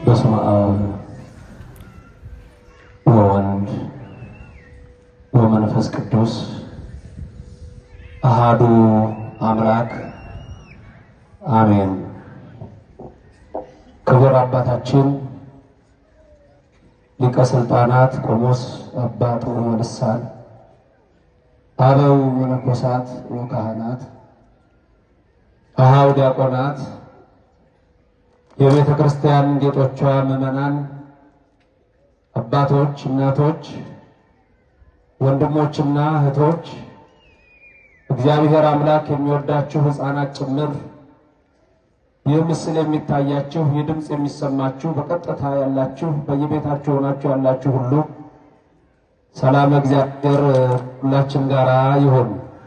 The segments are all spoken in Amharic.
በስመ አብ ወወልድ ወመንፈስ ቅዱስ አሃዱ አምላክ አሜን። ክቡር አባታችን ሊቀ ሥልጣናት ቆሞስ አባ ጥዑመ ልሳን አበው መነኮሳት ወካህናት አሃው ዲያቆናት የቤተ ክርስቲያን ጌጦቿ ምዕመናን አባቶች፣ እናቶች፣ ወንድሞችና እህቶች እግዚአብሔር አምላክ የሚወዳችሁ ሕፃናት ጭምር ይህ ምስል የሚታያችሁ ይህ ድምፅ የሚሰማችሁ በቀጥታ ያላችሁ በየቤታችሁ ሆናችሁ ያላችሁ ሁሉ ሰላም እግዚአብሔር ሁላችን ጋር ይሁን።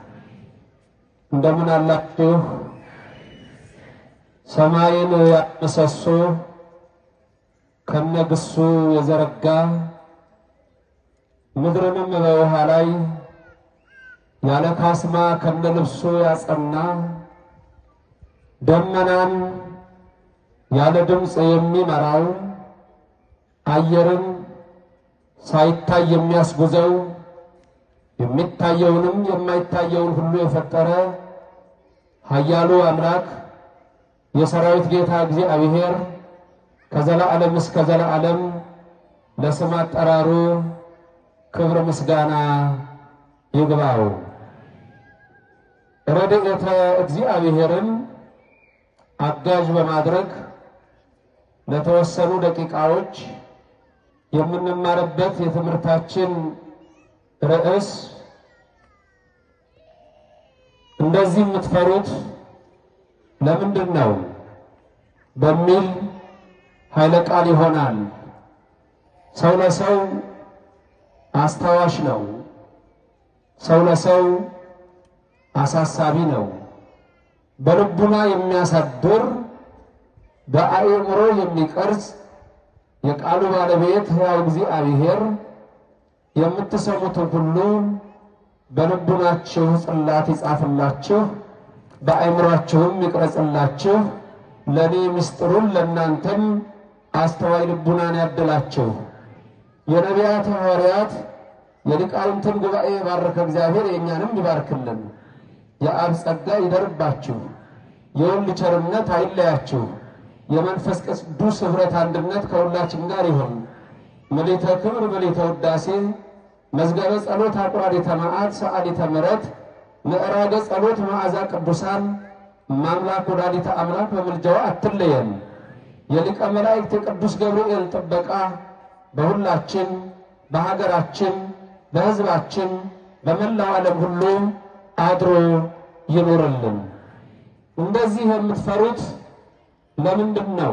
እንደምን አላችሁ? ሰማይን ያመሰሶ ከነግሱ የዘረጋ ምድርንም በውሃ ላይ ያለ ካስማ ከነልብሱ ያጸና ደመናን ያለ ድምፅ የሚመራው አየርን ሳይታይ የሚያስጉዘው የሚታየውንም የማይታየውን ሁሉ የፈጠረ ኃያሉ አምላክ የሰራዊት ጌታ እግዚአብሔር ከዘላለም እስከ ዘላለም ለስም አጠራሩ ክብር ምስጋና ይግባው። ረድኤተ እግዚአብሔርን አጋዥ በማድረግ ለተወሰኑ ደቂቃዎች የምንማርበት የትምህርታችን ርዕስ እንደዚህ የምትፈሩት ለምንድን ነው በሚል ኃይለ ቃል ይሆናል። ሰው ለሰው አስታዋሽ ነው። ሰው ለሰው አሳሳቢ ነው። በልቡና የሚያሳድር በአእምሮ የሚቀርጽ የቃሉ ባለቤት ሕያው እግዚአብሔር የምትሰሙትን ሁሉ በልቡናችሁ ጽላት ይጻፍላችሁ በአእምሯችሁም ይቅረጽላችሁ። ለእኔ ምስጢሩን ለእናንተም አስተዋይ ልቡናን ያድላችሁ። የነቢያት ሐዋርያት የሊቃውንትን ጉባኤ የባረከ እግዚአብሔር የእኛንም ይባርክልን። የአብ ጸጋ ይደርባችሁ፣ የወልድ ቸርነት አይለያችሁ፣ የመንፈስ ቅዱስ ኅብረት አንድነት ከሁላችን ጋር ይሁን። ምልዕተ ክብር ምልዕተ ውዳሴ መዝገበ ጸሎት አቁራሪተ መዓት ሰዓሊተ ምሕረት ምዕራገ ጸሎት መዓዛ ቅዱሳን ማምላክ ወላዲተ አምላክ በምልጃዋ አትለየን። የሊቀ መላእክት የቅዱስ ገብርኤል ጥበቃ በሁላችን በሀገራችን በሕዝባችን በመላው ዓለም ሁሉ አድሮ ይኑርልን። እንደዚህ የምትፈሩት ለምንድን ነው?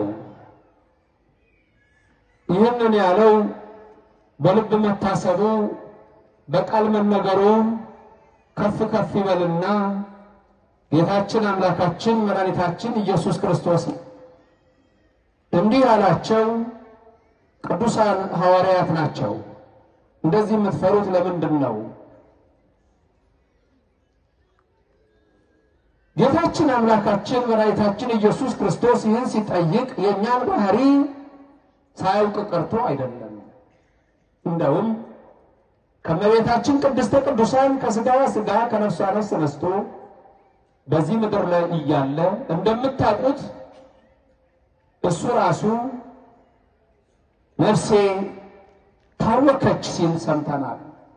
ይህንን ያለው በልብ መታሰቡ በቃል መነገሩ ከፍ ከፍ ይበልና ጌታችን አምላካችን መድኃኒታችን ኢየሱስ ክርስቶስ እንዲህ ያላቸው ቅዱሳን ሐዋርያት ናቸው። እንደዚህ የምትፈሩት ለምንድን ነው? ጌታችን አምላካችን መድኃኒታችን ኢየሱስ ክርስቶስ ይህን ሲጠይቅ የእኛን ባህሪ ሳያውቅ ቀርቶ አይደለም። እንደውም ከመቤታችን ቅድስተ ቅዱሳን ከሥጋዋ ሥጋ ከነፍሷ ነፍስ ነስቶ በዚህ ምድር ላይ እያለ እንደምታውቁት እሱ ራሱ ነፍሴ ታወከች ሲል ሰምተናል።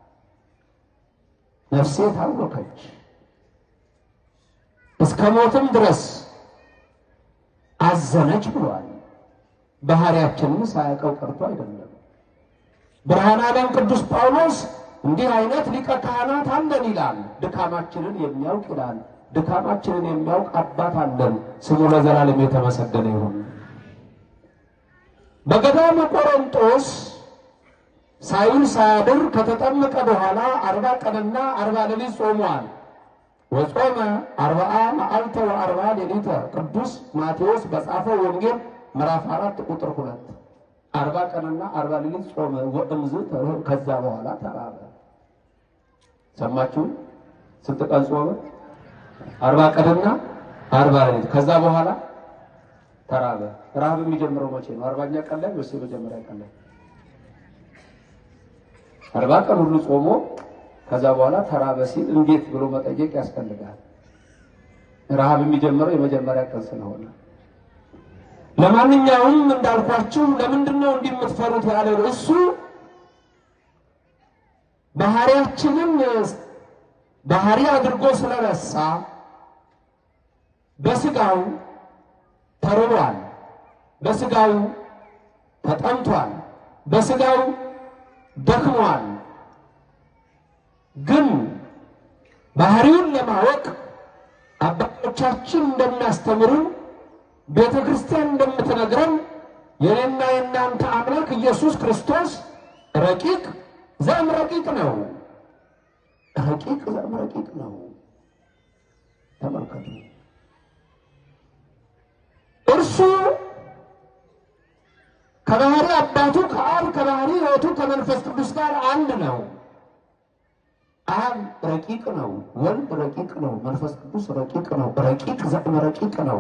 ነፍሴ ታወከች እስከ ሞትም ድረስ አዘነች ብሏል። ባህሪያችንን ሳያውቀው ቀርቶ አይደለም። ብርሃነ ዓለም ቅዱስ ጳውሎስ እንዲህ አይነት ሊቀ ካህናት አለን ይላል። ድካማችንን የሚያውቅ ይላል። ድካማችንን የሚያውቅ አባት አለን። ስሙ ለዘላለም የተመሰገነ ይሁን። በገዳመ ቆሮንጦስ ሳይውል ሳያድር ከተጠመቀ በኋላ አርባ ቀንና አርባ ሌሊት ጾሟል። ወጾመ አርባአ መዓልተ ወአርባ ሌሊተ ቅዱስ ማቴዎስ በጻፈው ወንጌል ምዕራፍ አራት ቁጥር ሁለት አርባ ቀንና አርባ ሌሊት ጾመ ወእምዝ ከዛ በኋላ ተራበ። ሰማችሁ? ስንት ቀን ጾመ? አርባ ቀንና አርባ ሌሊት ከዛ በኋላ ተራበ። ረሃብ የሚጀምረው መቼ ነው? አርባኛ ቀን ላይ ወይስ የመጀመሪያ ቀን ላይ? አርባ ቀን ሁሉ ጾሞ ከዛ በኋላ ተራበ ሲል እንዴት ብሎ መጠየቅ ያስፈልጋል። ረሃብ የሚጀምረው የመጀመሪያ ቀን ስለሆነ ለማንኛውም እንዳልኳችሁ ለምንድን ነው እንዲህ የምትፈሩት ያለው እሱ ባህሪያችንን ባህሪ አድርጎ ስለረሳ በስጋው ተርቧል፣ በስጋው ተጠምቷል፣ በስጋው ደክሟል። ግን ባህሪውን ለማወቅ አባቶቻችን እንደሚያስተምሩ ቤተ ክርስቲያን እንደምትነግረን የኔና የእናንተ አምላክ ኢየሱስ ክርስቶስ ረቂቅ ዘም ረቂቅ ነው። ረቂቅ ዘም ረቂቅ ነው። ተመልከቱ። እርሱ ከባህሪ አባቱ ከአብ ከባህሪ ሕይወቱ ከመንፈስ ቅዱስ ጋር አንድ ነው። አብ ረቂቅ ነው፣ ወልድ ረቂቅ ነው፣ መንፈስ ቅዱስ ረቂቅ ነው። ረቂቅ ዘም ረቂቅ ነው።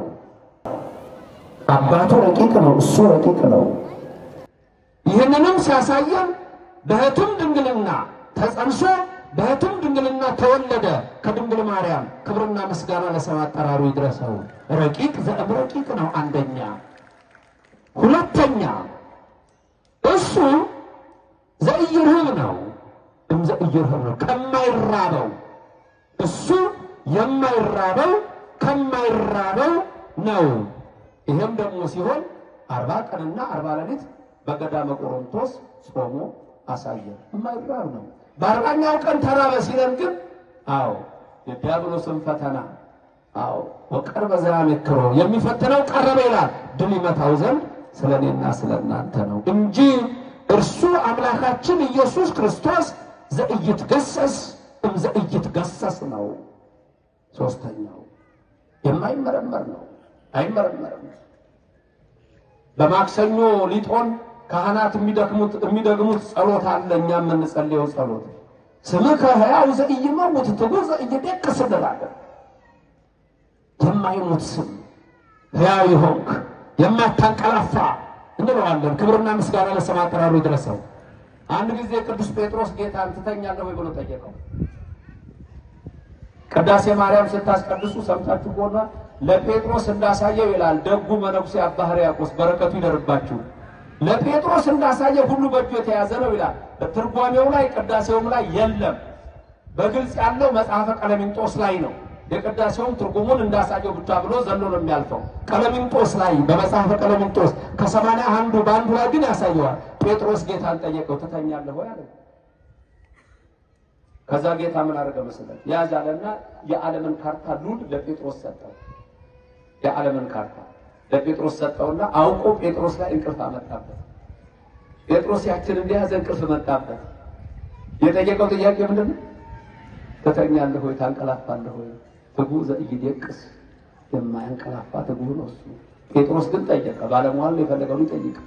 አባቱ ረቂቅ ነው፣ እሱ ረቂቅ ነው። ይህንንም ሲያሳየን በሕቱም ድንግልና ተጸንሶ በሕቱም ድንግልና ተወለደ ከድንግል ማርያም። ክብርና ምስጋና ለስም አጠራሩ ይድረሰው። ረቂቅ ዘእም ረቂቅ ነው አንደኛ። ሁለተኛ እሱ ዘኢይርህብ ነው እም ዘኢይርህብ ነው ከማይራበው እሱ የማይራበው ከማይራበው ነው። ይህም ደግሞ ሲሆን አርባ ቀንና አርባ ሌሊት በገዳመ ቆሮንቶስ ጾሞ አሳየ። የማይራብ ነው። በአርባኛው ቀን ተራበ ሲለን ግን አዎ የዲያብሎስን ፈተና አዎ ወቀርበ ዘያሜክሮ የሚፈትነው ቀረበ ይላል። ድል ይመታው ዘንድ ስለ እኔና ስለ እናንተ ነው እንጂ እርሱ አምላካችን ኢየሱስ ክርስቶስ ዘኢይትገሰስ እም ዘኢይትገሰስ ነው። ሶስተኛው የማይመረመር ነው፣ አይመረመርም። በማክሰኞ ሊጦን ካህናት የሚደክሙት የሚደግሙት ጸሎት አለ። እኛ የምንጸልየው ጸሎት ስምከ ሕያው ዘኢይመውት ትጉህ ዘኢይደቅስ እንላለን። የማይሞት ስም ሕያው ይሆንክ የማታንቀላፋ እንለዋለን። ክብርና ምስጋና ለስም አጠራሩ ይድረሰው። አንድ ጊዜ ቅዱስ ጴጥሮስ ጌታን ትተኛለህ ወይ ብሎ ጠየቀው። ቅዳሴ ማርያም ስታስቀድሱ ሰምታችሁ ከሆነ ለጴጥሮስ እንዳሳየው ይላል ደጉ መነኩሴ አባ ሕርያቆስ በረከቱ ይደርባችሁ። ለጴጥሮስ እንዳሳየው ሁሉ በእጁ የተያዘ ነው ይላል። ትርጓሜው ላይ ቅዳሴውም ላይ የለም። በግልጽ ያለው መጽሐፈ ቀለሚንጦስ ላይ ነው። የቅዳሴውም ትርጉሙን እንዳሳየው ብቻ ብሎ ዘሎ ነው የሚያልፈው። ቀለሚንጦስ ላይ በመጽሐፈ ቀለሚንጦስ ከሰማንያ አንዱ በአንዱ ላይ ግን ያሳየዋል። ጴጥሮስ ጌታን ጠየቀው ትተኛለህ ወይ አለ። ከዛ ጌታ ምን አደረገ መሰለህ? ያዝ አለና የዓለምን ካርታ ሉል ለጴጥሮስ ሰጠው። የዓለምን ካርታ ለጴጥሮስ ሰጠውና አውቆ ጴጥሮስ ላይ እንቅልፍ አመጣበት። ጴጥሮስ ያችን እንደያዘ እንቅልፍ መጣበት። የጠየቀው ጥያቄ ምንድን ነው? ትተኛለህ ወይ ታንቀላፋለህ ወይ? ትጉህ ዘኢይደቅስ የማያንቀላፋ ትጉህ ነው እሱ። ጴጥሮስ ግን ጠየቀ። ባለሟል የፈለገውን ይጠይቅ።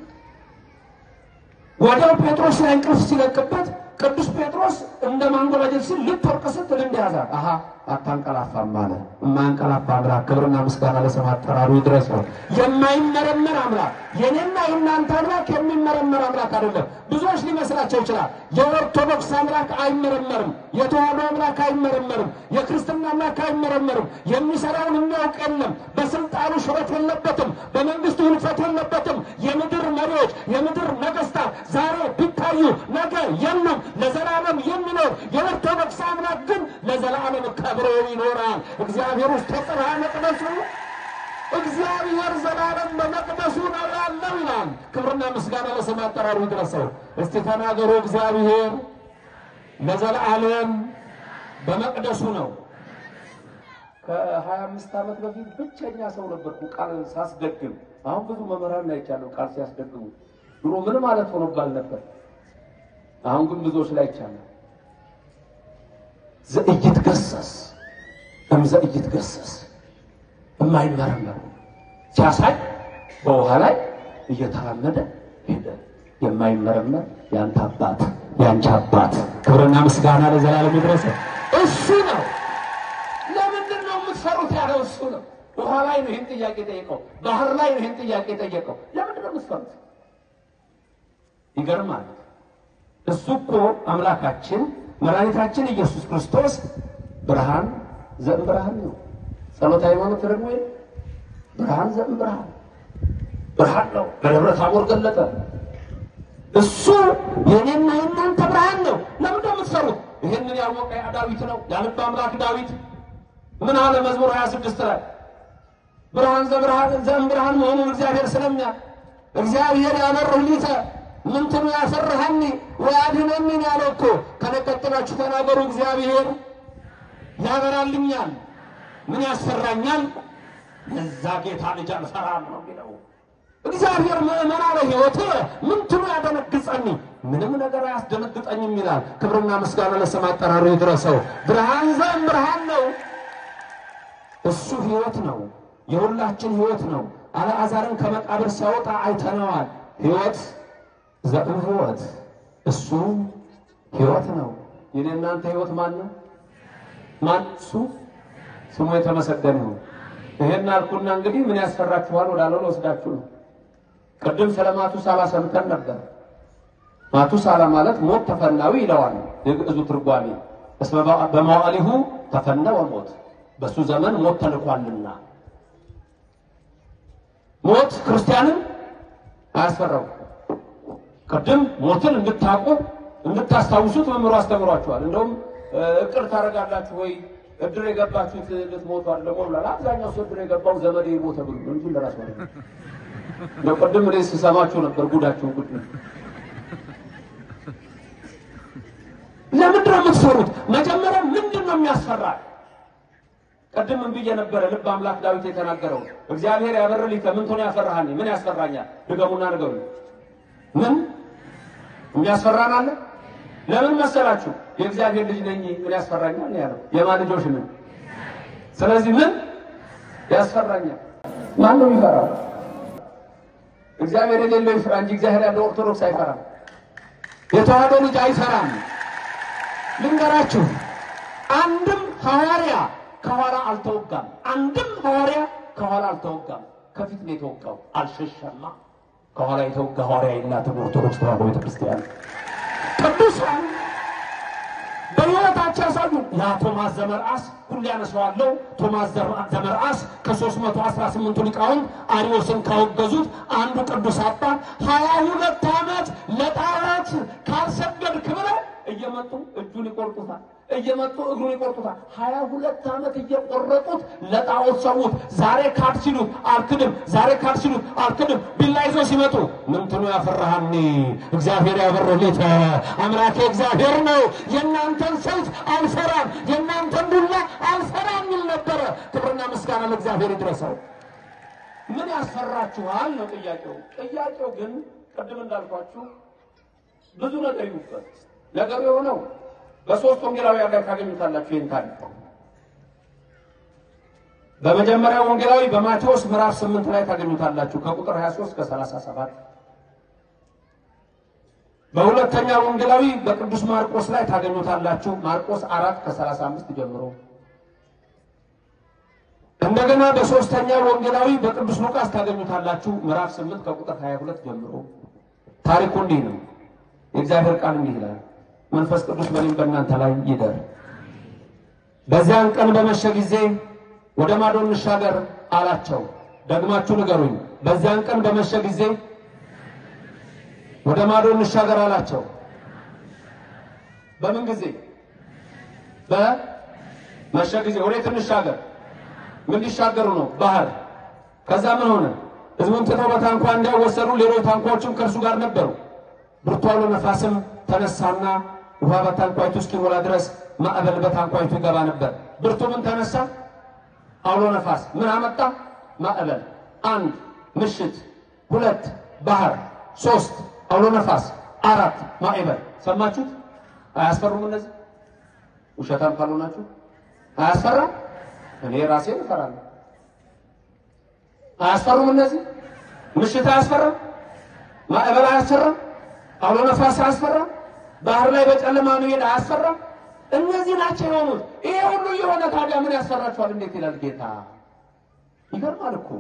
ወዲያው ጴጥሮስ ላይ እንቅልፍ ሲለቅበት ቅዱስ ጴጥሮስ እንደ ማንጎራጀት ሲል ልትወርቅ ስትል እንደያዛት አሀ አታንቀላፋም አለ። የማያንቀላፋ አምላክ ክብርና ምስጋና ለስም አጠራሩ ይድረሰው። የማይመረመር አምላክ የኔና የእናንተ አምላክ የሚመረመር አምላክ አይደለም። ብዙዎች ሊመስላቸው ይችላል። የኦርቶዶክስ አምላክ አይመረመርም። የተዋህዶ አምላክ አይመረመርም። የክርስትና አምላክ አይመረመርም። የሚሰራውን የሚያውቅ የለም። በስልጣኑ ሽረት የለበትም። በመንግስቱ ህልፈት የለበትም። የምድር መሪዎች፣ የምድር ነገስታት ዛሬ ቢታዩ ነገ የሉም። ለዘላለም የሚኖር የኦርቶዶክስ አምላክ ግን ለዘላለም ከብሮ ይኖራል። እግዚአብሔር ውስጥ ተጽርሐ መቅደሱ እግዚአብሔር ዘላለም በመቅደሱ ነው ያለው ይላል። ክብርና ምስጋና ለስም አጠራሩ ይድረሰው። እስቲ ተናገሩ። እግዚአብሔር ለዘላለም በመቅደሱ ነው። ከሀያ አምስት ዓመት በፊት ብቸኛ ሰው ነበርኩ ቃል ሳስደግም። አሁን ብዙ መምህራን አይቻለሁ ቃል ሲያስደግሙ። ድሮ ምን ማለት ሆኖባል ነበር። አሁን ግን ብዙዎች ላይ ይቻላል። ዘኢይትገሰስ እም ዘኢይትገሰስ የማይመረመር ሲያሳይ በውሃ ላይ እየተራመደ ሄደ። የማይመረመር የአንተ አባት የአንቺ አባት ክብርና ምስጋና ለዘላለም ይድረስ። እሱ ነው። ለምንድን ነው የምትፈሩት ያለው እሱ ነው። ውሃ ላይ ነው ይህን ጥያቄ ጠየቀው። ባህር ላይ ነው ይህን ጥያቄ ጠየቀው። ለምንድን ነው የምትፈሩት? ይገርማል። እሱ እኮ አምላካችን መድኃኒታችን ኢየሱስ ክርስቶስ ብርሃን ዘእም ብርሃን ነው። ጸሎተ ሃይማኖት ደግሞ ብርሃን ዘእም ብርሃን ብርሃን ነው። በደብረ ታቦር ገለጠ። እሱ የኔና የእናንተ ብርሃን ነው። ለምን የምትሰሩት? ይህንን ያወቀ ያ ዳዊት ነው ያልብ አምላክ ዳዊት ምን አለ? መዝሙር 26 ላይ ብርሃን ዘብርሃን ዘእም ብርሃን መሆኑን እግዚአብሔር ስለሚያ እግዚአብሔር ያበርህ ሊተ ምንትኑ ያፈርሃኒ ወያድኅነኒ ያለው እኮ ከነቀጥላችሁ ተናገሩ። እግዚአብሔር ያበራልኛል፣ ምን ያስፈራኛል? የዛ ጌታ ልጅ አልፈራም ነው የሚለው እግዚአብሔር ምእመና ለሕይወት ምንትኑ ያደነግጸኒ ምንም ነገር አያስደነግጠኝም ይላል። ክብርና ምስጋና ለስም አጠራሩ ይድረሰው። ብርሃን ዘእም ብርሃን ነው። እሱ ሕይወት ነው፣ የሁላችን ሕይወት ነው። አልዓዛርን ከመቃብር ሲያወጣ አይተነዋል። ሕይወት ዘእም ሕይወት እሱ ሕይወት ነው። የኔ እናንተ ሕይወት ማን ነው? ማን? እሱ ስሙ የተመሰገነ ነው። ይሄን አልኩና እንግዲህ ምን ያስፈራችኋል ወዳለው ወስዳችሁ ነው። ቅድም ስለ ማቱሳላ ሰምተን ነበር። ማቱሳላ ማለት ሞት ተፈናዊ ይለዋል የግዕዙ ትርጓሜ። እስመ በመዋዕሊሁ ተፈነወ ሞት፣ በሱ ዘመን ሞት ተልኳልና። ሞት ክርስቲያንን አያስፈራው። ቅድም ሞትን እንድታውቁ እንድታስታውሱት መምህሩ አስተምሯችኋል። እንደውም እቅድ ታደርጋላችሁ ወይ እድር የገባችሁት ልትሞቱ አይደለም ብሏል። አብዛኛው ሰው እድር የገባው ዘመዴ ሞተ ብሎ እንጂ ለራሱ አይደለም። እንደው ቅድም እኔ ስሰማችሁ ነበር ጉዳችሁ ጉድ ነው። ለምንድን ነው የምትፈሩት? መጀመሪያ ምንድን ነው የሚያስፈራ? ቅድም ምን ብዬ ነበረ? ልብ አምላክ ዳዊት የተናገረው እግዚአብሔር ያበርልኝ ከምን ቶን ያፈራሃኒ ምን ያስፈራኛል? ድገሙና ንገሩ። ምን የሚያስፈራን አለ? ለምን መሰላችሁ? የእግዚአብሔር ልጅ ነኝ ምን ያስፈራኛል ነው ያለው። የማን ልጆች ነን? ስለዚህ ምን ያስፈራኛል? ማን ነው የሚፈራው? እግዚአብሔር የሌለው ይፍራ እንጂ እግዚአብሔር ያለው ኦርቶዶክስ አይፈራም። የተዋህዶ ልጅ አይፈራም። ልንገራችሁ፣ አንድም ሐዋርያ ከኋላ አልተወጋም። አንድም ሐዋርያ ከኋላ አልተወጋም። ከፊት ነው የተወጋው። አልሸሸማ። ከኋላ የተወጋ ሐዋርያ የላትም ኦርቶዶክስ ተዋህዶ ቤተክርስቲያን። ቅዱሳን በሕይወታቸው ያሳዩ ያ ቶማስ ዘመርአስ ሁሌ ያነሳዋለሁ። ቶማስ ዘመርአስ ከሦስት መቶ አስራ ስምንቱ ሊቃውንት አርዮስን ካወገዙት አንዱ ቅዱስ አባት ሀያ ሁለት ዓመት ለጣዖት ካልሰገድክ ብለው እየመጡ እጁን ይቆርጡታል፣ እየመጡ እግሩን ይቆርጡታል። ሀያ ሁለት ዓመት እየቆረጡት ለጣዖት ሰዉት። ዛሬ ካድ ሲሉት አልክድም፣ ዛሬ ካድ ሲሉት አልክድም። ቢላ ይዘው ሲመጡ ምንትኑ ያፈራሃኒ እግዚአብሔር ያበረሌተ አምላኬ እግዚአብሔር ነው። የእናንተን ሰይፍ አልፈራም፣ የእናንተን ዱላ አልፈራም የሚል ነበረ። ክብርና ምስጋና ለእግዚአብሔር ይድረሰው። ምን ያስፈራችኋል ነው ጥያቄው። ጥያቄው ግን ቅድም እንዳልኳችሁ ብዙ ነገር ይውበት ነገሩ የሆነው በሶስት ወንጌላውያን ላይ ታገኙታላችሁ። ይህን ታሪክ በመጀመሪያው ወንጌላዊ በማቴዎስ ምዕራፍ ስምንት ላይ ታገኙታላችሁ ከቁጥር 23 እስከ 37። በሁለተኛው ወንጌላዊ በቅዱስ ማርቆስ ላይ ታገኙታላችሁ ማርቆስ አራት ከ35 ጀምሮ። እንደገና በሶስተኛው ወንጌላዊ በቅዱስ ሉቃስ ታገኙታላችሁ ምዕራፍ 8 ከቁጥር 22 ጀምሮ። ታሪኩ እንዲህ ነው። የእግዚአብሔር ቃል እንዲህ ይላል መንፈስ ቅዱስ በእኔም በእናንተ ላይ ይደር። በዚያን ቀን በመሸ ጊዜ ወደ ማዶ እንሻገር አላቸው። ደግማችሁ ንገሩኝ። በዚያን ቀን በመሸ ጊዜ ወደ ማዶ እንሻገር አላቸው። በምን ጊዜ? በመሸ ጊዜ። ወዴት እንሻገር? ምን ሊሻገሩ ነው? ባህር። ከዛ ምን ሆነ? ሕዝቡን ትተው በታንኳ እንዳይወሰዱ ሌሎች ታንኳዎችም ከእርሱ ጋር ነበሩ። ብርቱ አውሎ ነፋስም ተነሳና ውሃ በታንኳይቱ እስኪሞላ ድረስ ማዕበል በታንኳይቱ ይገባ ነበር። ብርቱ ምን ተነሳ? አውሎ ነፋስ። ምን አመጣ? ማዕበል። አንድ ምሽት፣ ሁለት ባህር፣ ሶስት አውሎ ነፋስ፣ አራት ማዕበል። ሰማችሁት? አያስፈሩም? እነዚህ ውሸታም ካልሆናችሁ አያስፈራም? እኔ ራሴን እፈራለሁ። አያስፈሩም? እነዚህ ምሽት አያስፈራም? ማዕበል አያስፈራም? አውሎ ነፋስ አያስፈራም? ባህር ላይ በጨለማ መሄድ አያስፈራም? እነዚህ ናቸው የሆኑት። ይሄ ሁሉ የሆነ ታዲያ ምን ያስፈራችኋል? እንዴት ይላል ጌታ። ይገርማል እኮ።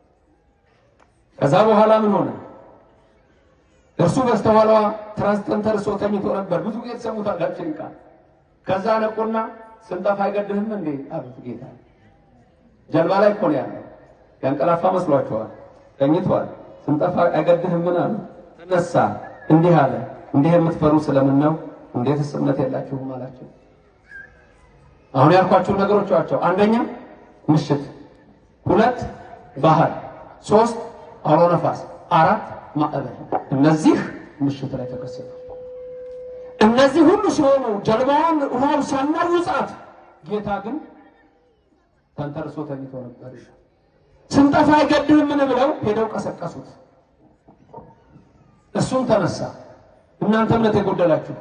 ከዛ በኋላ ምን ሆነ? እርሱ በስተኋላዋ ትራስ ተንተርሶ ተኝቶ ነበር። ብዙ ጊዜ ትሰሙታላችሁ ቃል። ከዛ ነቁና ስንጠፋ አይገድህም እንዴ አሉት ጌታ። ጀልባ ላይ እኮ ነው ያለው። ያንቀላፋ መስሏቸዋል። ተኝቷል። ስንጠፋ አይገድህም ምን አሉ። ተነሳ፣ እንዲህ አለ፣ እንዲህ የምትፈሩ ስለምን ነው? እንዴትስ እምነት የላችሁም አላቸው። አሁን ያልኳችሁ ነገሮች ናቸው። አንደኛ ምሽት፣ ሁለት ባህር፣ ሶስት አውሎ ነፋስ፣ አራት ማዕበል። እነዚህ ምሽት ላይ ተከሰቱ። እነዚህ ሁሉ ሲሆኑ ጀልባዋን ውሃው ሲያናውጻት፣ ጌታ ግን ተንተርሶ ተኝቶ ነበር። ስንጠፋ አይገድህምን ብለው ሄደው ቀሰቀሱት። እሱም ተነሳ። እናንተ እምነት የጎደላችሁ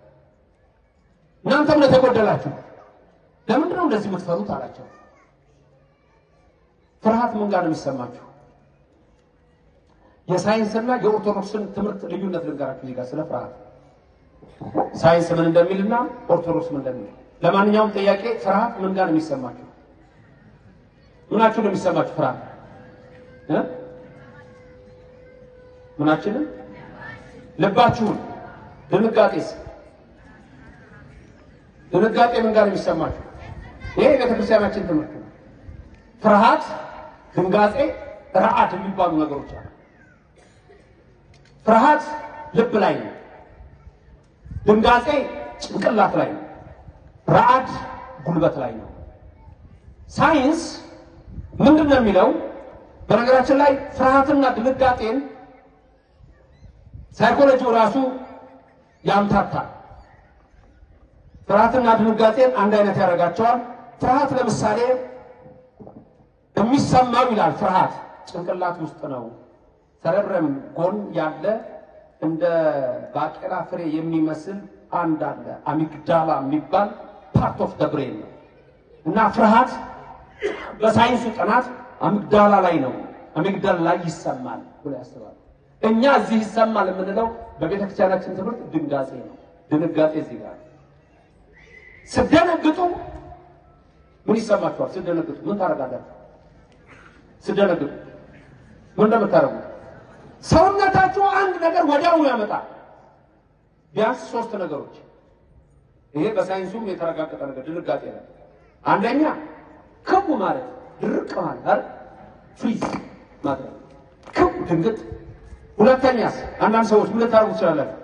እናንተ እምነት የጎደላችሁ ለምንድን ነው እንደዚህ የምትፈሩት አላቸው። ፍርሃት ምን ጋር ነው የሚሰማችሁ? የሳይንስና የኦርቶዶክስን ትምህርት ልዩነት ልንገራችሁ እዚህ ጋር ስለ ፍርሃት ሳይንስ ምን እንደሚልና ኦርቶዶክስ ምን እንደሚል። ለማንኛውም ጥያቄ ፍርሃት ምን ጋር ነው የሚሰማችሁ? ምናችሁ ነው የሚሰማችሁ ፍርሃት እ ምናችንን ልባችሁን። ድንጋጤስ ድንጋጤ ምን ጋር ነው የሚሰማችሁ? ይሄ የቤተክርስቲያናችን ትምህርት ነው። ፍርሃት፣ ድንጋጤ፣ ረዓድ የሚባሉ ነገሮች አሉ። ፍርሃት ልብ ላይ ነው። ድንጋጤ ጭንቅላት ላይ ነው። ረዓድ ጉልበት ላይ ነው። ሳይንስ ምንድን ነው የሚለው? በነገራችን ላይ ፍርሃትና ድንጋጤን ሳይኮሎጂው ራሱ ያምታታል። ፍርሃትና ድንጋጤን አንድ አይነት ያደርጋቸዋል። ፍርሃት ለምሳሌ የሚሰማው ይላል ፍርሃት ጭንቅላት ውስጥ ነው። ሰረብረም ጎን ያለ እንደ ባቄላ ፍሬ የሚመስል አንድ አለ አሚግዳላ የሚባል ፓርት ኦፍ ደ ብሬን ነው እና ፍርሃት በሳይንሱ ጥናት አሚግዳላ ላይ ነው አሚግዳላ ላይ ይሰማል ብሎ ያስባል። እኛ እዚህ ይሰማል የምንለው በቤተ ክርስቲያናችን ትምህርት ድንጋጤ ነው። ድንጋጤ እዚህ ጋር ስደነግጡ ምን ይሰማችኋል? ስደነግጡ ምን ታደርጋላችሁ? ስደነግጡ ምን እንደምታደርጉት ሰውነታችሁ አንድ ነገር ወዲያውኑ ያመጣል። ቢያንስ ሶስት ነገሮች። ይሄ በሳይንሱም የተረጋገጠ ነገር ድንጋጤ ነው። አንደኛ ክቡ ማለት ድርቅ ማለት አይደል? ፍሪዝ ማለት ክቡ ድንግጥ። ሁለተኛስ አንዳንድ ሰዎች ምን ልታደርጉ ትችላላችሁ?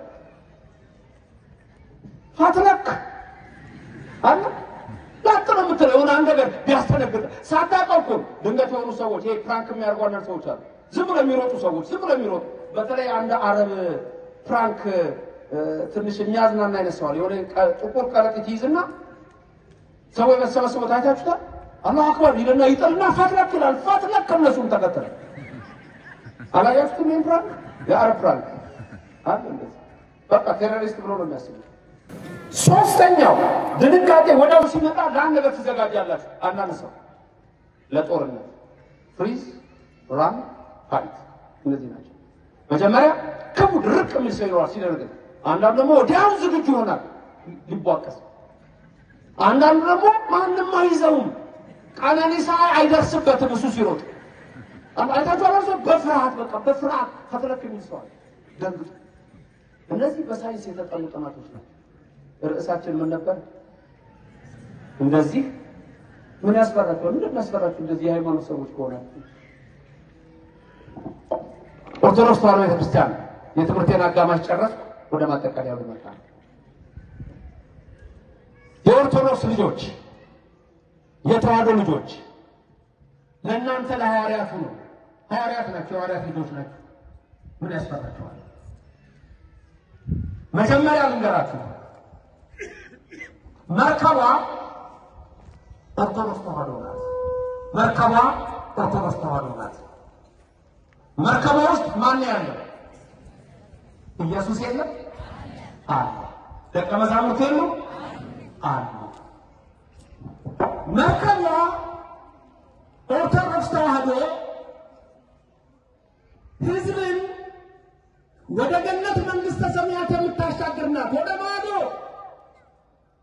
ፋትለክ አለ ላጥ ነው የምትለው የሆነ አንድ ነገር ቢያስተነግጥ ሳታውቀው እኮ ድንገት የሆኑ ሰዎች ይሄ ፕራንክ የሚያደርጉ አንዳንድ ሰዎች አሉ። ዝም ብሎ የሚሮጡ ሰዎች ዝም ብሎ የሚሮጡ በተለይ አንድ አረብ ፕራንክ ትንሽ የሚያዝናና አይነት ሰዋል የሆነ ጥቁር ከረጢት ይይዝና ሰዎች በተሰበሰቡት አይታችሁታል። አላሁ አክበር ይልና ይጥልና ፋትለክ ይላል። ፋትለክ ከእነሱም ተከተለ። አላያችሁትም? ይህን ፕራንክ የአረብ ፕራንክ አለ እንደዚህ በቃ ቴሮሪስት ብሎ ነው የሚያስቡት። ሶስተኛው ድንጋጤ ወዲያው ሲመጣ ለአንድ ነገር ትዘጋጃላችሁ። አንዳንድ ሰው ለጦርነት ፍሪዝ፣ ራን፣ ፋይት እነዚህ ናቸው። መጀመሪያ ክቡ ድርቅ የሚል ሰው ይኖራል ሲደነግጥ። አንዳንዱ ደግሞ ወዲያው ዝግጁ ይሆናል ሊቧቀስ። አንዳንዱ ደግሞ ማንም አይዘውም፣ ቀነኒሳ አይደርስበትም እሱ ሲሮጥ። አይታችሁ አላሰ በፍርሃት በቃ በፍርሃት ፈትለክ የሚል ሰው አለ ደንግጡ። እነዚህ በሳይንስ የተጠኑ ጥናቶች ናቸው። ርዕሳችን ምን ነበር? እንደዚህ ምን ያስፈራቸው? ምንድን ያስፈራቸው? እንደዚህ የሃይማኖት ሰዎች ከሆናችሁ ኦርቶዶክስ ተዋሕዶ ቤተክርስቲያን የትምህርቴን አጋማሽ ጨረስኩ። ወደ ማጠቃለያው ልመጣ። የኦርቶዶክስ ልጆች፣ የተዋሕዶ ልጆች ለእናንተ ለሐዋርያቱ ነው። ሐዋርያት ናቸው። የሐዋርያት ልጆች ናቸው። ምን ያስፈራቸዋል? መጀመሪያ ልንገራችሁ መርከቧ ኦርቶዶክስ ተዋሕዶ ናት። መርከቧ ኦርቶዶክስ ተዋሕዶ ናት። መርከቧ ውስጥ ማን ያለው? ኢየሱስ የለም አለ። ደቀ መዛሙርት የሉ አሉ። መርከቧ ኦርቶዶክስ ተዋሕዶ ሕዝብን ወደ ገነት መንግሥተ ሰማያት የምታሻግር ናት። ወደ ማዶ